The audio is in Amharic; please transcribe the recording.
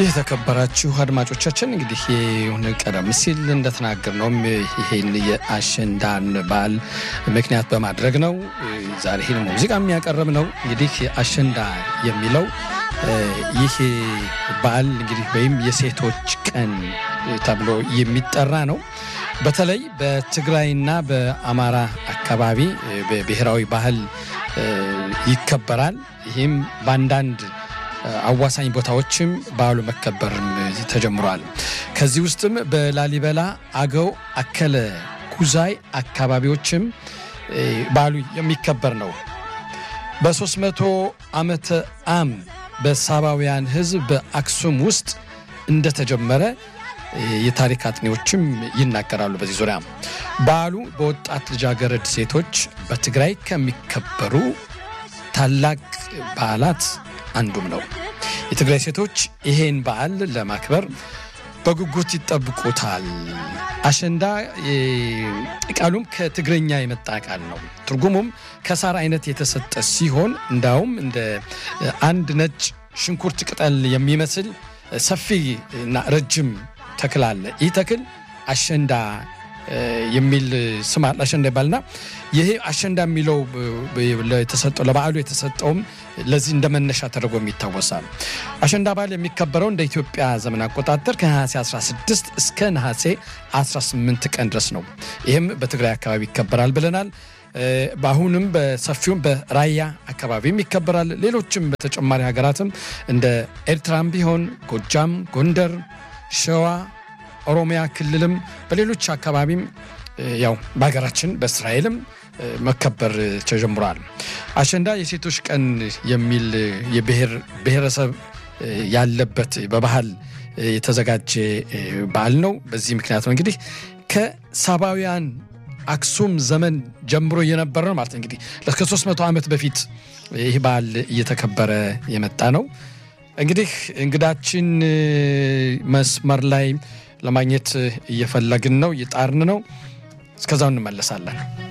የተከበራችሁ አድማጮቻችን እንግዲህ ይሁን ቀደም ሲል እንደተናገር ነውም ይሄን የአሸንዳን በዓል ምክንያት በማድረግ ነው ዛሬ ይህን ሙዚቃ የሚያቀርብ ነው። እንግዲህ አሸንዳ የሚለው ይህ በዓል እንግዲህ ወይም የሴቶች ቀን ተብሎ የሚጠራ ነው። በተለይ በትግራይና በአማራ አካባቢ በብሔራዊ ባህል ይከበራል። ይህም በአንዳንድ አዋሳኝ ቦታዎችም በዓሉ መከበርም ተጀምሯል። ከዚህ ውስጥም በላሊበላ፣ አገው፣ አከለ፣ ኩዛይ አካባቢዎችም በዓሉ የሚከበር ነው። በ300 ዓመተ ዓም በሳባውያን ሕዝብ በአክሱም ውስጥ እንደተጀመረ የታሪክ አጥኚዎችም ይናገራሉ። በዚህ ዙሪያ በዓሉ በወጣት ልጃገረድ ሴቶች በትግራይ ከሚከበሩ ታላቅ በዓላት አንዱም ነው። የትግራይ ሴቶች ይሄን በዓል ለማክበር በጉጉት ይጠብቁታል። አሸንዳ ቃሉም ከትግረኛ የመጣ ቃል ነው። ትርጉሙም ከሳር አይነት የተሰጠ ሲሆን እንዳውም እንደ አንድ ነጭ ሽንኩርት ቅጠል የሚመስል ሰፊ እና ረጅም ተክል አለ። ይህ ተክል አሸንዳ የሚል ስም አለ። አሸንዳ ይባልና ይሄ አሸንዳ የሚለው የተሰጠው ለበዓሉ የተሰጠውም ለዚህ እንደ መነሻ ተደርጎ ይታወሳል። አሸንዳ በዓል የሚከበረው እንደ ኢትዮጵያ ዘመን አቆጣጠር ከነሐሴ 16 እስከ ነሐሴ 18 ቀን ድረስ ነው። ይህም በትግራይ አካባቢ ይከበራል ብለናል። በአሁንም በሰፊውም በራያ አካባቢም ይከበራል። ሌሎችም በተጨማሪ ሀገራትም እንደ ኤርትራም ቢሆን ጎጃም፣ ጎንደር፣ ሸዋ ኦሮሚያ ክልልም በሌሎች አካባቢም ያው በሀገራችን በእስራኤልም መከበር ተጀምሯል። አሸንዳ የሴቶች ቀን የሚል የብሔር ብሔረሰብ ያለበት በባህል የተዘጋጀ በዓል ነው። በዚህ ምክንያት ነው እንግዲህ ከሳባውያን አክሱም ዘመን ጀምሮ እየነበረ ነው ማለት እንግዲህ ከ300 ዓመት በፊት ይህ በዓል እየተከበረ የመጣ ነው። እንግዲህ እንግዳችን መስመር ላይ ለማግኘት እየፈለግን ነው፣ እየጣርን ነው። እስከዛው እንመለሳለን።